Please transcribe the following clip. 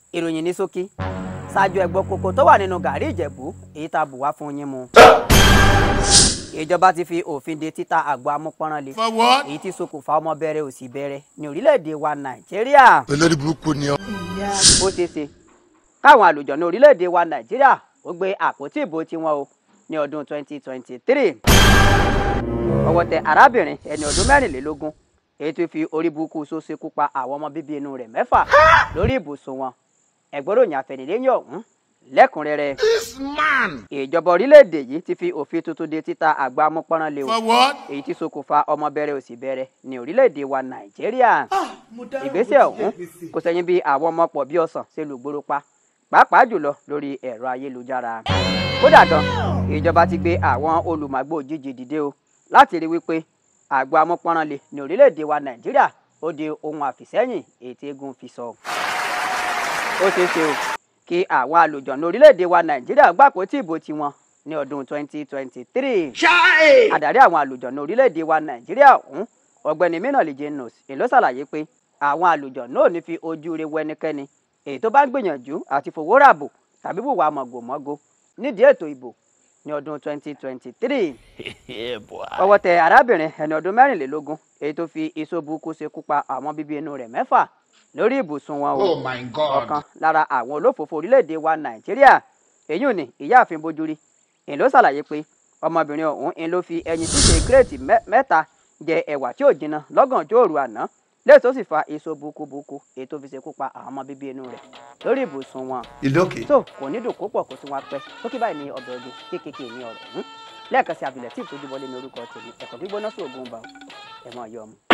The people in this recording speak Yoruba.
ìròyìn ní ṣókí ṣáájú ẹgbọ́ kókó tó wà nínú gàrí ìjẹ̀bú èyí tá a bù wá fún yín mu. ìjọba ti fi òfin de títa àgbo amúpọ́nrán For what? èyí tí ṣokùnfà ọmọ bẹ̀rẹ̀ òsì bẹ̀rẹ̀ ní orílẹ̀-èdè wa nàìjíríà olórí burúkú ni ọ. ó ṣeé ṣe káwọn àlùjọ̀nù orílẹ̀-èdè wa nàìjíríà ó gbé àpótí ìbò tiwọn o ní ọdún 2023 ọwọ́ tẹ arábìnrin ẹni ọdún mẹ́rìnlélógún èyí tó fi orí burúkú so ṣekú pa àwọn ọmọ bíbí inú rẹ̀ mẹ́fà lórí ibùsùn wọn ẹ̀gbọ́ròyìn àfẹnilẹ́yìn ọ̀hún lẹ́kùnrẹ́rẹ́ This man. ìjọba orílẹ̀-èdè yìí ti fi òfin tuntun de títa àgbá amúpọ́nrán lé o For what? èyí tí ṣokùnfà ọmọ bẹ̀rẹ̀ òsì bẹ̀rẹ̀ ní orílẹ̀-èdè wa nàìjíríà ìgbésẹ̀ ọ̀hún kò sẹ́yìn bí àwọn ọmọ pọ̀ bí ọ̀sán ṣe lùgbòrò pa pàápàá jùlọ lórí ẹ̀rọ ayélujára kódà gan ìjọba ti gbé àwọn olùmọ̀gbò òjijì dìde o láti rí wípé àgbo amúpọ́nránlé ní orílẹ̀-èdè wa nàìjíríà ó di ohun àfìsẹ́yìn èyí tí eégún fi sọ. ó ṣeé ṣe o kí àwọn àlùjọ̀nù orílẹ̀-èdè wa nàìjíríà gbàpò tí ìbò tiwọn ní ọdún 2023 Chai. adarí àwọn àlùjọ̀nù orílẹ̀-èdè wa nàìjíríà ọ̀hún ọ̀gbẹ́ni mínàlì janos èló ṣàlàyé pé àwọn àlùjọ̀nù ò ní fi ojú rẹ wo ẹnikẹ́ni èyí tó bá ń gbìyànjú àti fowó ràbò tàbí wùwà mọ̀gòmọ́gò nídìí ètò ìbò ní ọdún 2023 ọwọ́ tẹ arábìnrin ẹni ọdún mẹ́rìnlélógún èyí tó fi iṣó burúkú ṣekú pa àwọn bíbí inú rẹ̀ mẹ́fà lórí ibùsùn wọn o Oh my God. ọ̀kan lára àwọn olófòfò orílẹ̀-èdè wa nàìjíríà èyí ò ní ìyáàfin bójúrí èyí ló ṣàlàyé pé ọmọbìnrin ọ̀hún ń ló fi ẹyin ṣíṣe kírètì mẹ́- mẹ́ta jẹ ẹ̀wà tí ò jinná lọ́gànjọ́ òru àná lẹ́yìn tó sì fa èso burúkú èyí tó fi ṣekú pa àwọn ọmọ bíbí inú rẹ̀ lórí ibùsùn wọn You lókè. tó kò ní dùn kó pọ̀ kó tún wá pẹ́ sókè báyìí ní ọbẹ̀ oge kéékèèké ní ọ̀rọ̀ ọ̀hún lẹ́ẹ̀kan sí abilẹ̀ tí ìtọ́jú wọlé ní orúkọ tèmi ẹ̀kọ́ gbígbóná sí ògùn bá ẹ̀ mọ̀ yọ ọmọ.